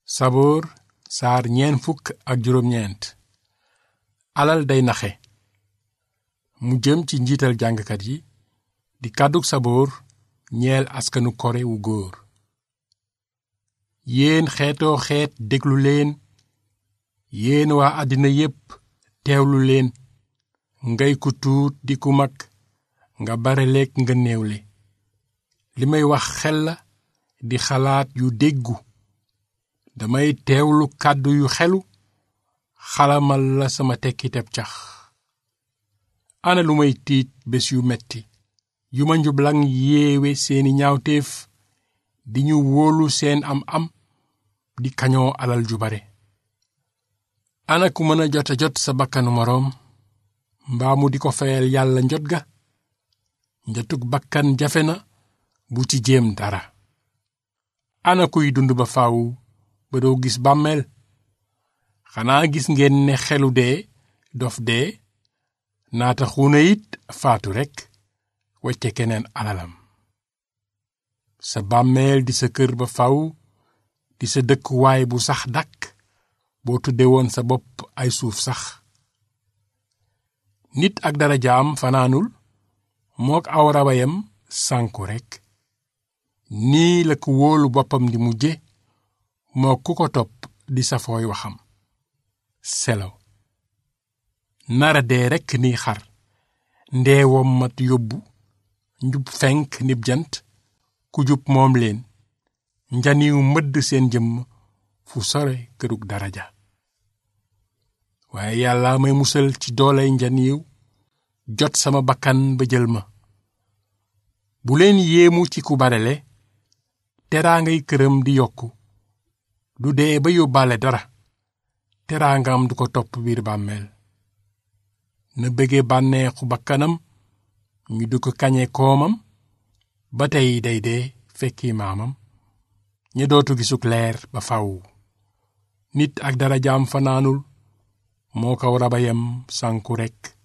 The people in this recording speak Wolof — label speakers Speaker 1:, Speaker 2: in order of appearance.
Speaker 1: saboor saar ñeen fukk ak juróom ñeent alal day naxe mu jëm ci njiital jàngkat yi di kàddug saboor ñeel askanu kore wu góor yéen xeetoo xeet déglu leen yéen waa àddina yépp teewlu leen ngay ku tuut di ku mag nga bareleek nga néewle li may wax xel la di xalaat yu déggu damay teewlu kàddu yu xelu xalamal la sama tekkiteb cax ana lu may tiit bés yu metti yu ma njublaŋ yéewe seeni ñaawteef di ñu wóolu seen am am di kañoo alal ju bare ana ku mën a jota jot sa bakkanu moroom mbaa mu di ko fayal yàlla njot ga njotug bakkan jafe na bu ci jéem dara ana kuy dund ba faaw ba doo gis bàmmeel xanaa gis ngeen ne xelu dee dof dee naata xuuna it faatu rekk wecce keneen alalam sa bàmmeel di sa kër ba faw di sa dëkkuwaay bu sax dakk boo tudde woon sa bopp ay suuf sax nit ak dara jaam fanaanul mook aw rabayam sànku rekk nii la ku wóolu boppam di mujje moo ku ko topp di safooy waxam selaw nara dee rekk ni xar ndeewom mat yóbbu njub fenk nib jant ku jub moom leen njaniw mëdd seen jëmm fu sore kërug daraja waaye yàlla may musal ci dooley njaniw jot sama bakkan ba jël ma bu leen yéemu ci ku barele teraangay këram di yokku du dee ba yóbbaale dara teraangam du ko topp biir bàmmeel na bëgge bànneexu bakkanam ñu du ko kañe koomam ba tey day dee fekki maamam ña dootu gisuk leer ba faw nit ak dara jaam fanaanul moo kaw rabayam sànku rekk